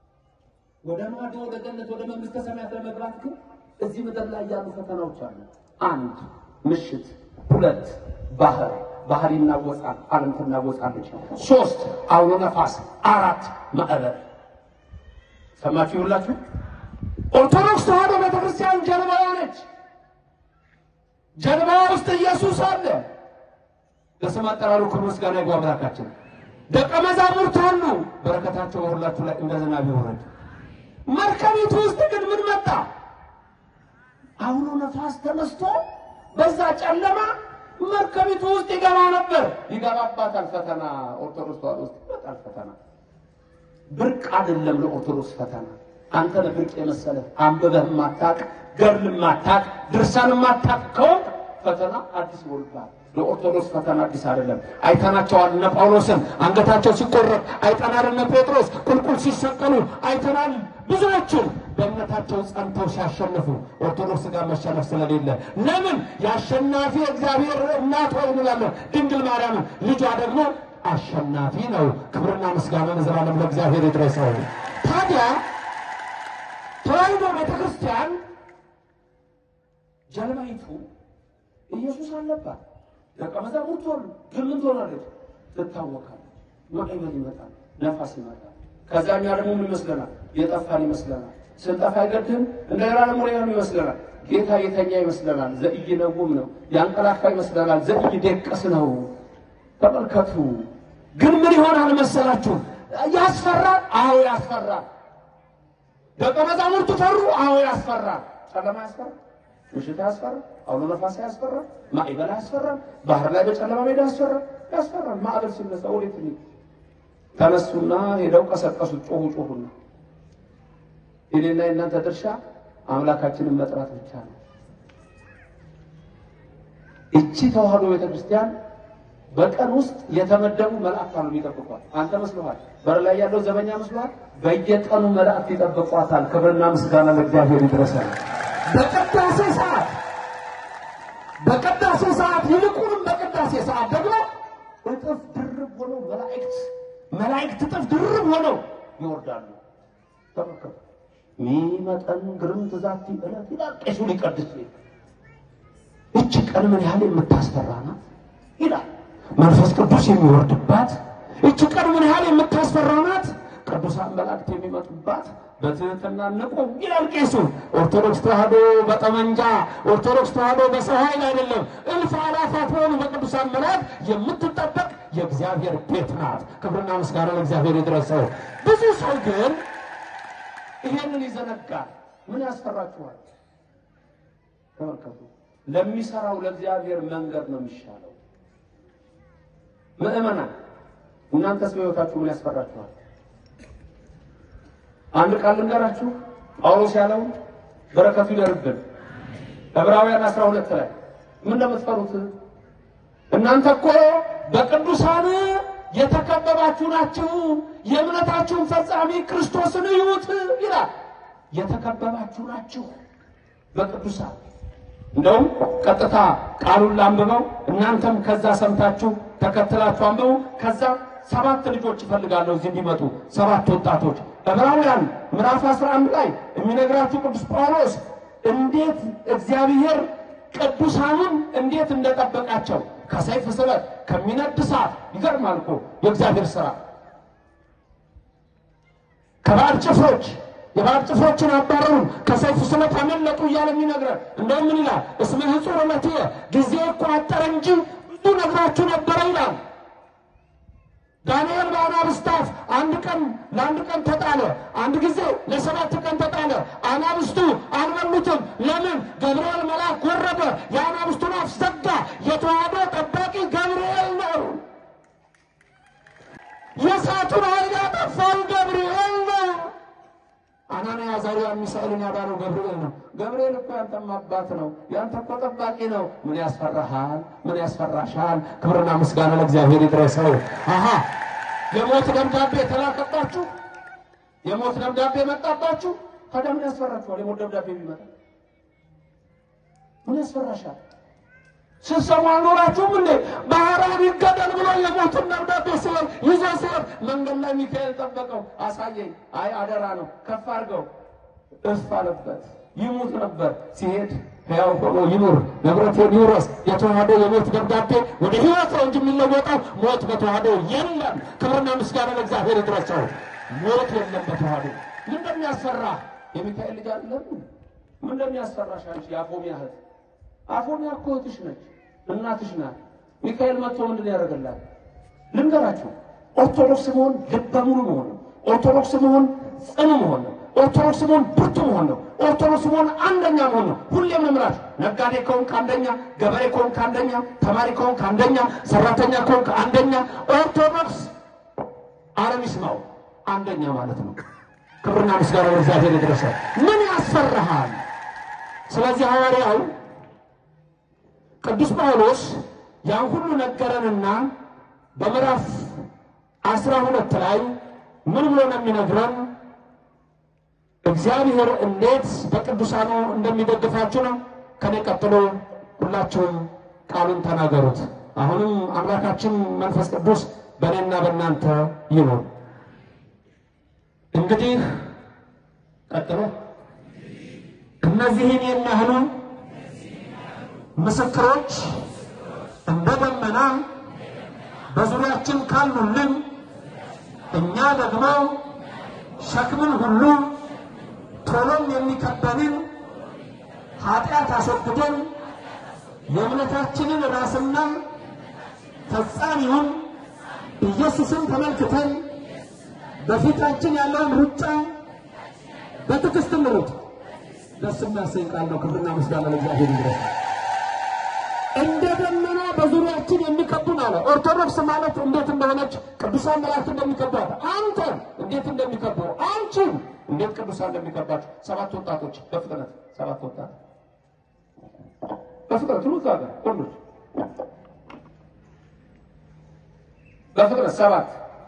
ወደ ማዶ ወደ ገነት ወደ መንግስተ ሰማያት ለመግባት ግን እዚህ ምድር ላይ ያሉ ፈተናዎች አሉ። አንድ ምሽት፣ ሁለት ባህር ባህር ይናወጻል፣ ዓለም ትናወጻለች። ሶስት አውሎ ነፋስ፣ አራት ማዕበል። ሰማችሁ ይሁላችሁ። ኦርቶዶክስ ተዋሕዶ ቤተክርስቲያን ጀልባዋ ነች። ጀልባዋ ውስጥ ኢየሱስ አለ። ለስም አጠራሩ ክብር ምስጋና ይግባ አምላካችን። ደቀ መዛሙርት አሉ። በረከታቸው በሁላችሁ ላይ እንደ ዝናብ ይውረድ። መርከቢቱ ውስጥ ግን ምን መጣ? አውሎ ነፋስ ተነስቶ በዛ ጨለማ መርከቢቱ ውስጥ ይገባ ነበር። ይገባባታል ፈተና። ኦርቶዶክስ ተዋሕዶ ውስጥ ይመጣል ፈተና። ብርቅ አይደለም ለኦርቶዶክስ ፈተና። አንተ ለብርቅ የመሰለህ አንብበህ ማታቅ ገድል ማታቅ ድርሳን ማታቅ ከወቅ ፈተና አዲስ ይሆንብሃል። ለኦርቶዶክስ ፈተና አዲስ አይደለም። አይተናቸዋል። እነ ጳውሎስን አንገታቸው ሲቆረጥ አይተናል። እነ ጴጥሮስ ቁልቁል ሲሰቀሉ አይተናል። ብዙዎቹን በእምነታቸው ጸንተው ሲያሸንፉ ኦርቶዶክስ ጋር መሸነፍ ስለሌለ ለምን የአሸናፊ እግዚአብሔር እናት ሆይ እንላለን። ድንግል ማርያምን ልጇ ደግሞ አሸናፊ ነው። ክብርና ምስጋና ለዘላለም ለእግዚአብሔር ይድረሰው። ታዲያ ተዋሕዶ ቤተክርስቲያን ጀልባይቱ ኢየሱስ አለባት። ደቀ መዛሙርት ሆኑ። ግን ምን ትሆናለች? ትታወቃለች። ማዕበል ይመጣል፣ ነፋስ ይመጣል። ከዛ እኛ ደግሞ ምን ይመስለናል? የጠፋን ይመስለናል። ስንጠፋ አይገድም። እንደገና ደግሞ ሌላ ይመስለናል። ጌታ የተኛ ይመስለናል። ዘኢይነውም ነው። ያንቀላፋ ይመስለናል። ዘኢይደቅስ ነው። ተመልከቱ። ግን ምን ይሆናል መሰላችሁ? ያስፈራል። አዎ ያስፈራል። ደቀ መዛሙርቱ ፈሩ። አዎ ያስፈራል። ጨለማ ያስፈራል። ምሽት ያስፈራል። አውሎ ነፋስ ያስፈራል። ማዕበል ያስፈራል። ባህር ላይ በጨለማ ሜዳ ያስፈራል። ያስፈራል። ማዕበል ሲነሳ ወዴት ነው? ተነሱና ሄደው ቀሰቀሱት። ጮሁ ጮሁና የኔና የእናንተ ድርሻ አምላካችንን መጥራት ብቻ ነው። እቺ ተዋሕዶ ቤተክርስቲያን በቀን ውስጥ የተመደቡ መላእክት አሉ ይጠብቋል። አንተ መስሎሃል? በር ላይ ያለው ዘበኛ መስሎሃል? በየቀኑ መላእክት ይጠብቋታል። ክብርና ምስጋና ለእግዚአብሔር ይድረሳል። በቅዳሴ ሰዓት በቅዳሴ ሰዓት ይልቁንም በቅዳሴ ሰዓት ደግሞ እጥፍ ድርብ ሆነው መላእክት መላእክት እጥፍ ድርብ ሆነው ይወርዳሉ። ተመልከቱ። ሚመጠን ግርም ትዛቲ ዕለት ይላል ቄሱ ሊቀድስ እች ቀን ምን ያህል የምታስፈራ ናት ይላል መንፈስ ቅዱስ የሚወርድባት እች ቀን ምን ያህል የምታስፈራ ናት። ቅዱሳን መላእክት የሚመጡባት በትህትና ንቁ ይላል ቄሱ። ኦርቶዶክስ ተዋሕዶ በጠመንጃ ኦርቶዶክስ ተዋሕዶ በሰው ኃይል አይደለም፣ እልፍ አላፋት በሆኑ በቅዱሳን መላእክት የምትጠበቅ የእግዚአብሔር ቤት ናት። ክብርና ምስጋና ለእግዚአብሔር ይድረሰው። ብዙ ሰው ግን ይሄንን ይዘነጋል። ምን ያስፈራችኋል? ተመልከቱ። ለሚሰራው ለእግዚአብሔር መንገድ ነው የሚሻለው። ምእመናን እናንተስ በሕይወታችሁ ምን ያስፈራችኋል? አንድ ቃል ልንገራችሁ። ጳውሎስ ያለው በረከቱ ይደርብን። ዕብራውያን አስራ ሁለት ላይ ምን እንደምትፈሩት እናንተ እኮ በቅዱሳን የተከበባችሁ ናችሁ፣ የእምነታችሁን ፈጻሚ ክርስቶስን እዩት ይላል። የተከበባችሁ ናችሁ በቅዱሳን እንደውም ቀጥታ ቃሉን ላንብበው፣ እናንተም ከዛ ሰምታችሁ ተከትላችሁ አንብቡ። ከዛ ሰባት ልጆች እፈልጋለሁ እዚህ እንዲመጡ ሰባት ወጣቶች ዕብራውያን ምዕራፍ 11 ላይ የሚነግራችሁ ቅዱስ ጳውሎስ እንዴት እግዚአብሔር ቅዱሳኑን እንዴት እንደጠበቃቸው ከሰይፍ ስለት ከሚነድ እሳት ይገርማል እኮ የእግዚአብሔር ስራ ከባዕድ ጭፍሮች የባዕድ ጭፍሮችን አባረሩ ከሰይፍ ስለት አመለጡ እያለ የሚነግረን እንደውም ምን ይላል? እስመ ሕጹር እምኔትየ ጊዜ እኮ አጠረ እንጂ ብዙ ነግራችሁ ነበረ ይላል። ዳንኤል በአናብስት አፍ አንድ ቀን ለአንድ ቀን ተጣለ። አንድ ጊዜ ለሰባት ቀን ተጣለ። አናብስቱ አልበሉትም። ለምን? ገብርኤል መልአክ ወረደ፣ የአናብስቱን አፍ ዘጋ። የተዋሕዶ ጠባቂ ገብርኤል ነው። የእሳቱን ኃይል ያጠፋው ገብርኤል ነው። አናንያ አዛርያ ሚሳኤልን ያዳነው ገብርኤል ነው። ገብርኤል እኮ ያንተም አባት ነው። ያንተ እኮ ጠባቂ ነው። ምን ያስፈራሃል? ምን ያስፈራሻል? ክብርና ምስጋና ለእግዚአብሔር ይድረሰው። አሃ የሞት ደብዳቤ ተላከባችሁ፣ የሞት ደብዳቤ መጣባችሁ። ታዲያ ምን ያስፈራችኋል? የሞት ደብዳቤ ቢመጣ ምን ያስፈራሻል? ስትሰሙ አልኖራችሁም እንዴ? ባህራን ይገደል ብሎ የሞትን ደብዳቤ ሲሆን ይዞ ሲሆን መንገድ ላይ ሚካኤል ጠበቀው። አሳየኝ። አይ አደራ ነው፣ ከፍ አድርገው። እፍ አለበት። ይሙት ነበር። ሲሄድ ሕያው ሆኖ ይኑር፣ ንብረቴን ይውረስ። የተዋህዶ የሞት ደብዳቤ ወደ ሕይወት ነው እንጂ የሚለወጠው ሞት በተዋህዶ የለም። ክብርና ምስጋና ለእግዚአብሔር ይድረሰው። ሞት የለም በተዋህዶ። ምን እንደሚያስፈራ የሚካኤል ልጅ አይደለም? ምን እንደሚያስፈራሽ አንቺ የአፎሚያ እህት። አፎሚያ እኮ እህትሽ ነች፣ እናትሽ ናት። ሚካኤል መጥቶ ምንድን ያደርግላት? ልንገራችሁ፣ ኦርቶዶክስ መሆን ልበ ሙሉ መሆን ነው። ኦርቶዶክስ መሆን ጽኑ መሆን ነው። ኦርቶዶክስ መሆን ብርቱ መሆን ነው። ኦርቶዶክስ መሆን አንደኛ መሆን ነው። ሁሌም እምራች ነጋዴ ከሆንክ አንደኛ፣ ገበሬ ከሆንክ አንደኛ፣ ተማሪ ከሆንክ አንደኛ፣ ሰራተኛ ከሆንክ አንደኛ። ኦርቶዶክስ ዓለም ይስማው አንደኛ ማለት ነው። ክብርና ምስጋና ለእግዚአብሔር ይድረሰ። ምን ያስፈራሃል? ስለዚህ ሐዋርያው ቅዱስ ጳውሎስ ያን ሁሉ ነገረንና በምዕራፍ አስራ ሁለት ላይ ምን ብሎ ነው የሚነግረን? እግዚአብሔር እንዴት በቅዱሳኑ እንደሚደግፋችሁ ነው። ከኔ ቀጥሎ ሁላችሁም ቃሉን ተናገሩት። አሁንም አምላካችን መንፈስ ቅዱስ በእኔና በእናንተ ይኑር። እንግዲህ ቀጥሎ እነዚህን የሚያህሉ ምስክሮች እንደ ደመና በዙሪያችን ካሉልን እኛ ደግሞ ሸክምን ሁሉ ቶሎም የሚከበንን ኃጢአት አስወግደን የእምነታችንን ራስና ፈጻሚውን ኢየሱስን ተመልክተን በፊታችን ያለውን ሩጫ በትዕግስት እንሩጥ። ደስ የሚያሰኝ ቃል ነው። ክብርና ምስጋና ለእግዚአብሔር ይድረስ። እንደ ደመና በዙሪያችን የሚከቡን አለ። ኦርቶዶክስ ማለት እንዴት እንደሆነች ቅዱሳን መላእክት እንደሚከቧት አንተ እንዴት እንደሚከቡ አንቺን እንዴት ቅዱሳን እንደሚከባችሁ ሰባት ወጣቶች በፍጥነት ሰባት ወጣት በፍጥነት ሩት ጋር ሁሉት በፍጥነት ሰባት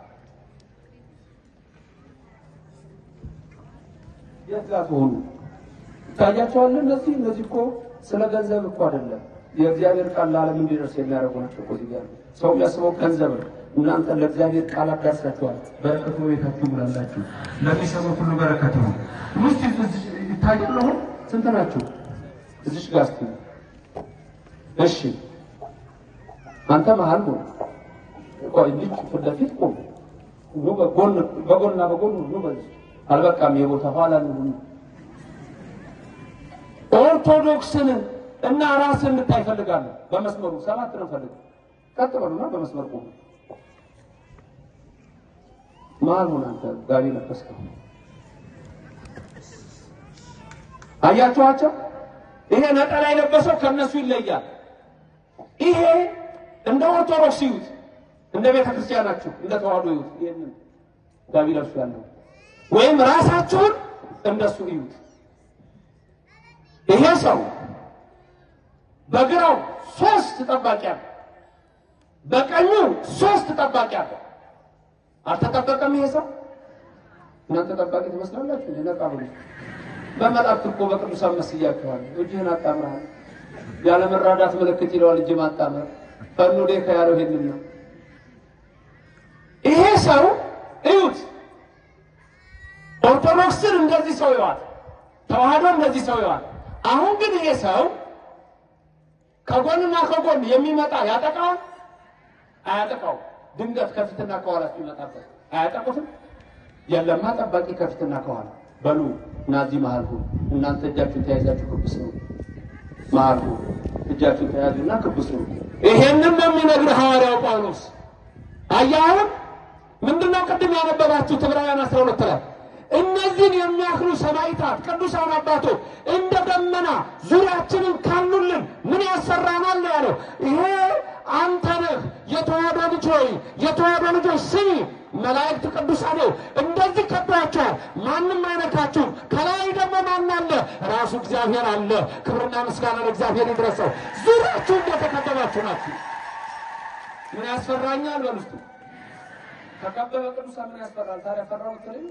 የት ጋር ትሆኑ ይታያቸዋል። እነዚህ እነዚህ እኮ ስለ ገንዘብ እኮ አይደለም የእግዚአብሔር ቃል ለዓለም እንዲደርስ የሚያደርጉ ናቸው እኮ እዚህ ጋር ሰው የሚያስበው ገንዘብ ነው። እናንተ ለእግዚአብሔር ቃል አዳርሳችኋል። በረከቱ ቤታችሁ ሙላላችሁ። ለሚሰሙ ሁሉ በረከት ነው። ውስጥ ይታያል። አሁን ስንት ናችሁ? እዚሽ ጋር እስኪ እሺ፣ አንተ መሀል ነው። ቆይ ልጅ ፊት ለፊት ቁም። ኑ በጎን በጎንና በጎን ኑ። በዚህ አልበቃም። የቦታ ኋላ ነው። ኦርቶዶክስን እና ራስን እንድታይ እፈልጋለሁ። በመስመሩ ሰባት ነው ፈልግ ቀጥ በሉና በመስመር ቁሙ። መሀል ሆነ አንተ ጋቢ ለበስከው አያችኋቸው? ይሄ ነጠላ የለበሰው ከነሱ ይለያል። ይሄ እንደ ኦርቶዶክስ ይዩት፣ እንደ ቤተ ክርስቲያናችሁ እንደ ተዋህዶ ይዩት። ይሄንን ጋቢ ለብሱ ያለው ወይም ራሳችሁን እንደሱ ይዩት። ይሄ ሰው በግራው ሶስት ጠባቂ አለ፣ በቀኙ ሶስት ጠባቂ አለ። አልተጠበቀም ይሄ ሰው። እናንተ ጠባቂ ትመስላላችሁ። ነቃ ብሎ በመላእክት እኮ በቅዱሳን መስያችኋል። እጅህን አጣምረሃል። ያለ መራዳት ምልክት ይለዋል እጅ ማጣመር። ፈኑ ዴከ ያለው ይሄንን ነው። ይሄ ሰው እዩት። ኦርቶዶክስን እንደዚህ ሰው ይዋል፣ ተዋህዶ እንደዚህ ሰው ይዋል። አሁን ግን ይሄ ሰው ከጎንና ከጎን የሚመጣ ያጠቃዋል? አያጠቃው? ድንገት ከፊትና ከኋላ ሲመጣበት አያጠቁትም? የለማ ጠባቂ ከፊትና ከኋላ በሉ እናዚህ መሀል ሁኑ። እናንተ እጃችሁን ተያይዛችሁ ክብስ ነው። መሀል ሁኑ። እጃችሁን ተያዙና ክብስ ነው። ይሄንን ነው የሚነግርህ ሐዋርያው ጳውሎስ። አያሁን ምንድነው ቅድም ያነበባችሁት ዕብራውያን አስራ ሁለት ላይ እነዚህን የሚያክሉ ሰማዕታት ቅዱሳን አባቶች እንደ ደመና ዙሪያችንን ካሉልን ምን ያሰራናል ነው ያለው። ይሄ አንተ ነህ የተዋህዶ ልጅ ሆይ የተዋህዶ ልጆች ስሚ፣ መላእክት ቅዱሳን ነው እንደዚህ ከቧቸዋል። ማንም አይነካችሁም። ከላይ ደግሞ ማን አለ? ራሱ እግዚአብሔር አለ። ክብርና ምስጋና ለእግዚአብሔር ይድረሰው። ዙሪያችሁ እንደተከበባችሁ ናችሁ። ምን ያስፈራኛል? በሉ እስኪ ከከበበ ቅዱሳን ምን ያስፈራል? ታዲያ ፈራው ትለኝ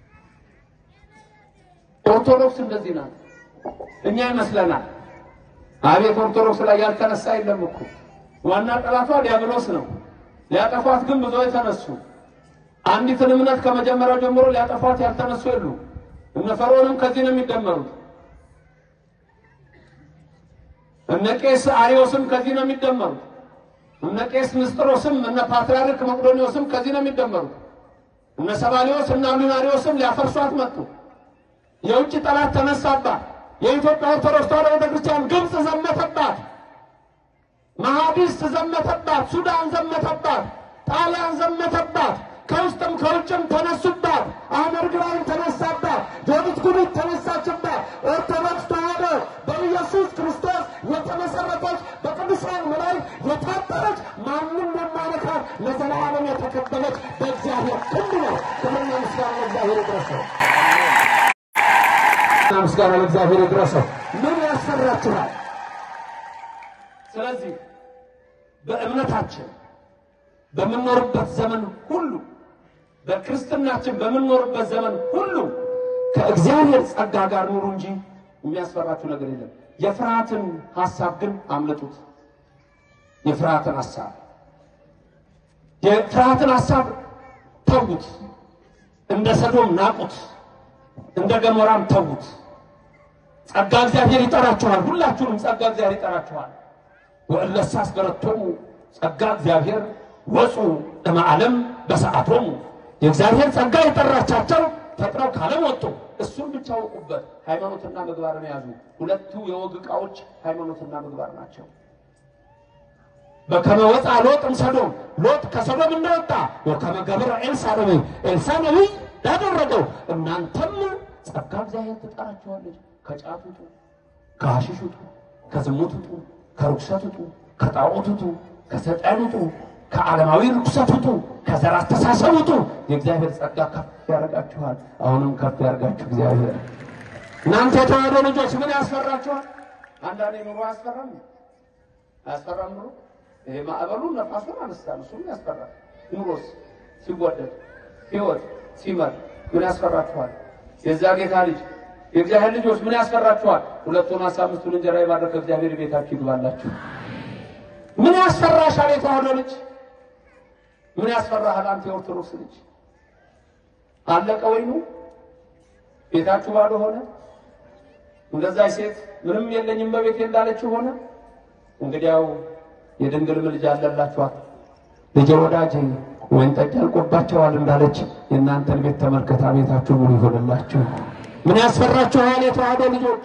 ኦርቶዶክስ እንደዚህ ናት። እኛ ይመስለናል። አቤት ኦርቶዶክስ ላይ ያልተነሳ የለም እኮ ዋና ጠላቷ ዲያብሎስ ነው። ሊያጠፏት ግን ብዙ የተነሱ አንዲትን እምነት ከመጀመሪያው ጀምሮ ሊያጠፏት ያልተነሱ የሉ። እነ ፈርዖንም ከዚህ ነው የሚደመሩት። እነ ቄስ አሪዮስም ከዚህ ነው የሚደመሩት። እነ ቄስ ንስጥሮስም እነ ፓትርያርክ መቅዶኒዎስም ከዚህ ነው የሚደመሩት። እነ ሰባሊዮስ እና ሉናሪዎስም ሊያፈርሷት መጡ። የውጭ ጠላት ተነሳባት። የኢትዮጵያ ኦርቶዶክስ ተዋሕዶ ቤተክርስቲያን ግብፅ ዘመተባት፣ መሐዲስት ዘመተባት፣ ሱዳን ዘመተባት፣ ጣሊያን ዘመተባት። ከውስጥም ከውጭም ተነሱባት። አህመድ ግራኝ ተነሳባት። ጆዲት ጉዲት ተነሳችባት። ኦርቶዶክስ ተዋሕዶ በኢየሱስ ክርስቶስ የተመሰረተች በቅዱሳን መላእክት የታጠረች ማንም የማይነካት ለዘላለም የተከበለች በእግዚአብሔር ክንድ ነው። ክብርና ምስጋና ለእግዚአብሔር ይድረሰው። ምስጋና ለእግዚአብሔር ይድረሰው። ምን ያሰራችኋል? ስለዚህ በእምነታችን በምንኖርበት ዘመን ሁሉ በክርስትናችን በምንኖርበት ዘመን ሁሉ ከእግዚአብሔር ጸጋ ጋር ኑሩ እንጂ የሚያስፈራችሁ ነገር የለም። የፍርሃትን ሐሳብ ግን አምልጡት። የፍርሃትን ሐሳብ የፍርሃትን ሐሳብ ተዉት። እንደ ሰዶም ናቁት፣ እንደ ገሞራም ተዉት። ጸጋ እግዚአብሔር ይጠራችኋል። ሁላችሁንም ጸጋ እግዚአብሔር ይጠራችኋል። ወእለሰ አስገረቶሙ ጸጋ እግዚአብሔር ወፁ እምዓለም በሰዓቶሙ የእግዚአብሔር ጸጋ የጠራቻቸው ፈጥነው ካለም ወጡ። እሱን ብቻ ወቁበት። ሃይማኖትና ምግባርን ያዙ። ሁለቱ የወግ ዕቃዎች ሃይማኖትና ምግባር ናቸው። በከመ ወፃ ሎጥ እምሰዶም ሎጥ ከሰዶም እንደወጣ ወከመ ገብረ ኤልሳ ነቢይ ኤልሳ ነቢይ ያደረገው እናንተም ጸጋ እግዚአብሔር ትጠራችኋለች። ከጫት ውጡ፣ ከሐሺሽ ውጡ፣ ከዝሙት ውጡ፣ ከርኩሰት ውጡ፣ ከጣዖት ውጡ፣ ከሰይጣን ውጡ፣ ከዓለማዊ ርኩሰት ውጡ፣ ከዘር አስተሳሰብ ውጡ። የእግዚአብሔር ጸጋ ከፍ ያደርጋችኋል። አሁንም ከፍ ያደርጋችሁ እግዚአብሔር። እናንተ የተዋሕዶ ልጆች ምን ያስፈራችኋል? አንዳንዴ ኑሮ አያስፈራም? አያስፈራም ኑሮ? ይሄ ማዕበሉን ነፋሱን አነሳን፣ እሱም ያስፈራል። ኑሮስ ሲወደድ ሕይወት ሲመር ምን ያስፈራችኋል? የዛ ጌታ ልጅ የእግዚአብሔር ልጆች ምን ያስፈራችኋል? ሁለቱን አስራ አምስቱን እንጀራ የባረከ እግዚአብሔር ቤታችሁ ይግባላችሁ። ምን ያስፈራሻል? የተዋሕዶ ልጅ ምን ያስፈራሃል? አንተ የኦርቶዶክስ ልጅ አለቀ ወይኑ ቤታችሁ ባዶ ሆነ። እንደዛች ሴት ምንም የለኝም በቤቴ እንዳለችው ሆነ። እንግዲያው የድንግል ምልጃ አለላችኋት። ልጄ ወዳጄ ወይን ጠጅ አልቆባቸዋል እንዳለች የእናንተን ቤት ተመልከታ፣ ቤታችሁ ሙሉ ይሆንላችሁ። ምን ያስፈራችኋል? የተዋሕዶ ልጆች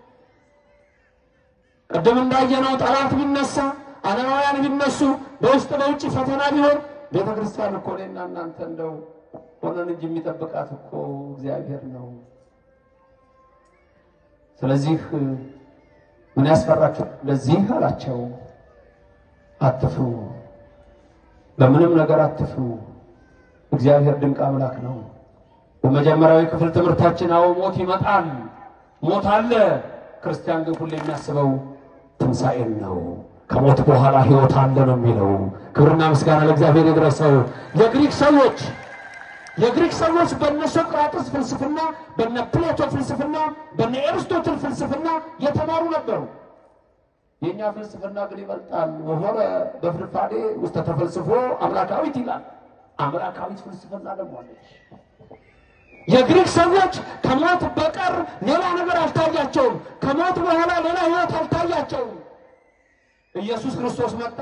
ቅድም እንዳየነው ጠላት ቢነሳ ዓለማውያን ቢነሱ በውስጥ በውጭ ፈተና ቢሆን ቤተ ክርስቲያን እኮ እኔና እናንተ እንደው ሆነን እንጂ የሚጠብቃት እኮ እግዚአብሔር ነው። ስለዚህ ምን ያስፈራችሁ? ለዚህ አላቸው አትፍሩ፣ በምንም ነገር አትፍሩ። እግዚአብሔር ድንቅ አምላክ ነው። በመጀመሪያዊ ክፍል ትምህርታችን አዎ ሞት ይመጣል፣ ሞት አለ። ክርስቲያን ግን ሁሌ የሚያስበው ትንሣኤን ነው። ከሞት በኋላ ሕይወት አለ ነው የሚለው። ክብርና ምስጋና ለእግዚአብሔር ይድረሰው። የግሪክ ሰዎች የግሪክ ሰዎች በነ ሶቅራጥስ ፍልስፍና፣ በነ ፕሌቶ ፍልስፍና፣ በነ ኤርስቶትል ፍልስፍና የተማሩ ነበሩ። የእኛ ፍልስፍና ግን ይበልጣል። ወሆረ በፍርፋዴ ውስጥ ተፈልስፎ አምላካዊት ይላል። አምላካዊት ፍልስፍና ደግሞ አለች። የግሪክ ሰዎች ከሞት በቀር ሌላ ነገር አልታያቸውም። ከሞት በኋላ ሌላ ሕይወት አልታያቸውም። ኢየሱስ ክርስቶስ መጣ።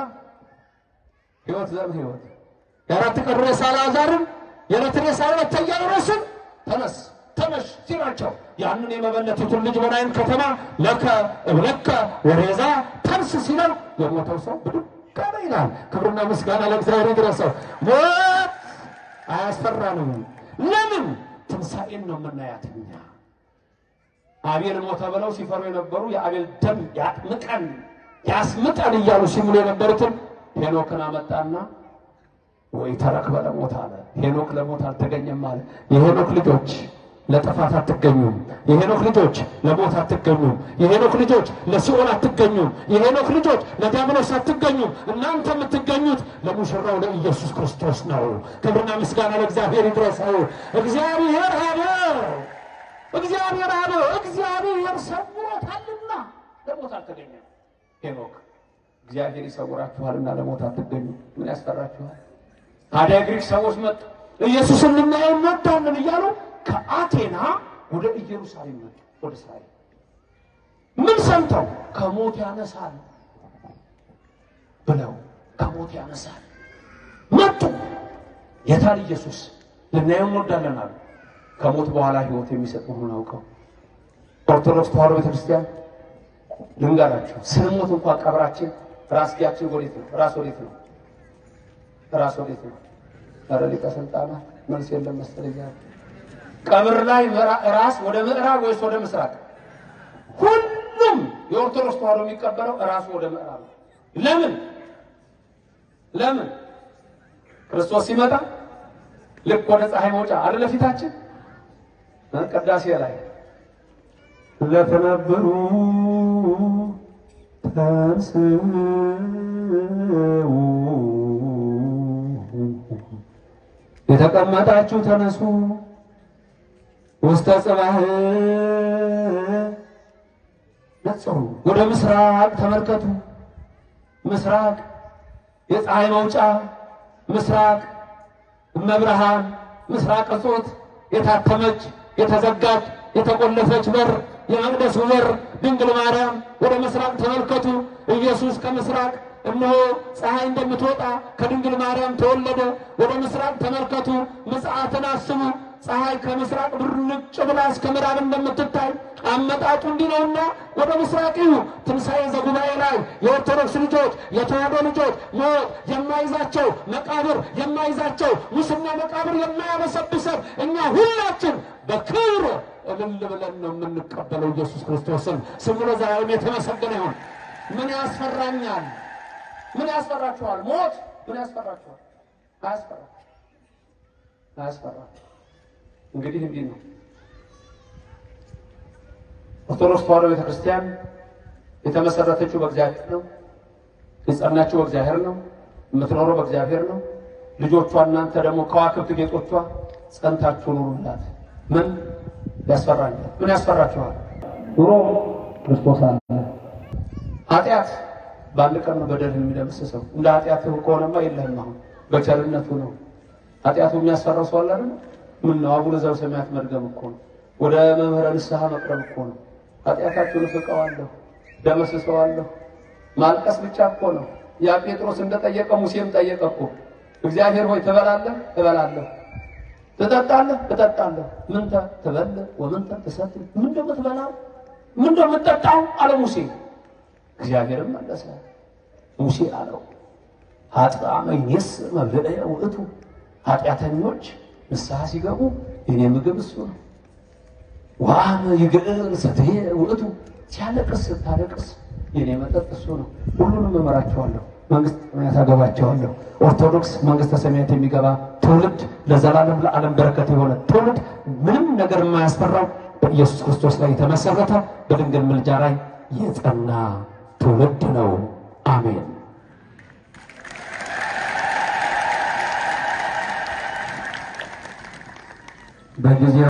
ሕይወት ዘም ሕይወት የአራት ቀን ሬሳ አልዓዛርን የዕለት ሬሳ ሁለተኛ ኢያኢሮስን ተነስ ተነሽ ሲላቸው ያንን የመበለቲቱን ልጅ በናይን ከተማ ለከ እብለከ ወሬዛ ተንስ ሲለው የሞተው ሰው ብድግ አለ ይላል። ክብርና ምስጋና ለእግዚአብሔር ይድረሰው። ሞት አያስፈራንም። ለምን? ትንሣኤን ነው የምናያት እኛ። አቤል ሞተ ብለው ሲፈሩ የነበሩ የአቤል ደም ያጥምቀን ያስምጠን እያሉ ሲምሉ የነበሩትን ሄኖክን አመጣና ወይ ተረክበ ለሞት አለ። ሄኖክ ለሞት አልተገኘም አለ። የሄኖክ ልጆች ለጥፋት አትገኙም። የሄኖክ ልጆች ለሞት አትገኙም። የሄኖክ ልጆች ለሲኦል አትገኙም። የሄኖክ ልጆች ለዲያብሎስ አትገኙም። እናንተ የምትገኙት ለሙሽራው ለኢየሱስ ክርስቶስ ነው። ክብርና ምስጋና ለእግዚአብሔር ይድረሰው። እግዚአብሔር አበ እግዚአብሔር አበ እግዚአብሔር ሰውሮታልና ለሞት አልተገኘም። ሄኖክ እግዚአብሔር ይሰውራችኋልና ለሞት አትገኙ። ምን ያስፈራችኋል? ታዲያ ግሪክ ሰዎች መጡ። ኢየሱስን ልናየው እንወዳለን እያሉ ከአቴና ወደ ኢየሩሳሌም መጡ። ወደ እስራኤል ምን ሰምተው ከሞት ያነሳል ብለው ከሞት ያነሳል መጡ። የታል ኢየሱስ ልናየው እንወዳለን አሉ። ከሞት በኋላ ሕይወት የሚሰጥ መሆኑን አውቀው ኦርቶዶክስ ተዋሕዶ ቤተክርስቲያን ልንገራችሁ፣ ስንሞት እንኳን ቀብራችን ራስጌያችን ወዴት ነው? ራስ ወዴት ነው? ራስ ወዴት ነው? ኧረ ሊቀ ስልጣናት መልስ የለም መሰለኝ። ቀብር ላይ ራስ ወደ ምዕራብ ወይስ ወደ ምስራቅ? ሁሉም የኦርቶዶክስ ተዋሕዶ የሚቀበለው ራሱ ወደ ምዕራብ ነው። ለምን ለምን? ክርስቶስ ሲመጣ ልክ ወደ ፀሐይ መውጫ አይደለ ፊታችን ቅዳሴ ላይ ለተነበሩ ተንስኡ የተቀመጣችሁ ተነሱ ውስተ ጽባህ ነጽሩ ወደ ምስራቅ ተመልከቱ። ምስራቅ የፀሐይ መውጫ ምስራቅ እመብርሃን ምስራቅ እጾት የታተመች የተዘጋች የተቆለፈች በር የመቅደሱ በር ድንግል ማርያም ወደ ምስራቅ ተመልከቱ። ኢየሱስ ከምስራቅ እነሆ ፀሐይ እንደምትወጣ ከድንግል ማርያም ተወለደ። ወደ ምስራቅ ተመልከቱ፣ ምጽአትን አስቡ። ፀሐይ ከምስራቅ ብርጭ ብላ እስከ ምዕራብ እንደምትታይ አመጣጡ እንዲህ ነውና ወደ ምስራቅ እዩ። ትንሣኤ ዘጉባኤ ላይ የኦርቶዶክስ ልጆች የተዋሕዶ ልጆች ሞት የማይዛቸው መቃብር የማይዛቸው ሙስና መቃብር የማያበሰብሰን እኛ ሁላችን በክብር እልል ብለን ነው የምንቀበለው ኢየሱስ ክርስቶስን። ስሙ ለዘላለም የተመሰገነ ይሁን። ምን ያስፈራኛል? ምን ያስፈራችኋል? ሞት ምን ያስፈራችኋል? አያስፈራ አያስፈራ። እንግዲህ እንዲህ ነው ኦርቶዶክስ ተዋሕዶ ቤተክርስቲያን የተመሰረተችው በእግዚአብሔር ነው። የጸናችው በእግዚአብሔር ነው። የምትኖረው በእግዚአብሔር ነው። ልጆቿ እናንተ ደግሞ ከዋክብት ጌጦቿ ጸንታችሁ ኑሩላት። ምን ያስፈራኛል? ምን ያስፈራችኋል? ኑሮ ክርስቶስ አለ። ኃጢአት በአንድ ቀን ነው በደል የሚደመስሰው። እንደ ኃጢአት ከሆነማ የለህም። አሁን በቸርነቱ ነው። ኃጢአቱ የሚያስፈራው ሰው አለ አይደል? ምን ነው አቡነ ዘበሰማያት መድገም እኮ ነው። ወደ መምህረ ንስሐ መቅረብ እኮ ነው። ኃጢአታችሁን እፍቀዋለሁ፣ ደመስሰዋለሁ። ማልቀስ ብቻ እኮ ነው። ያ ጴጥሮስ እንደጠየቀ ሙሴም ጠየቀ እኮ እግዚአብሔር ሆይ ትበላለህ? እበላለሁ። ትጠጣለህ? እጠጣለሁ። ምንተ ትበልዕ ወምንተ ትሰትይ? ምን ደሞ ትበላው? ምን ደሞ ትጠጣው? አለ ሙሴ። እግዚአብሔርም መለሰ ሙሴ አለው ኃጥአመ ይኔስእ መብልዐ ውእቱ፣ ኃጢአተኞች ንስሐ ሲገቡ የኔ ምግብ እሱ ነው። ወአመ ይግዕር ሰትየ ውእቱ፣ ሲያለቅስ ስታለቅስ የኔ መጠጥ እሱ ነው። ሁሉንም እመራቸዋለሁ፣ መንግስተ ሰማያት አገባቸዋለሁ። ኦርቶዶክስ መንግስተ ሰማያት የሚገባ ትውልድ ለዘላለም ለዓለም በረከት የሆነ ትውልድ ምንም ነገር የማያስፈራው በኢየሱስ ክርስቶስ ላይ የተመሰረተ በድንግል ምልጃ ላይ የጸና ትውልድ ነው። አሜን። በጊዜ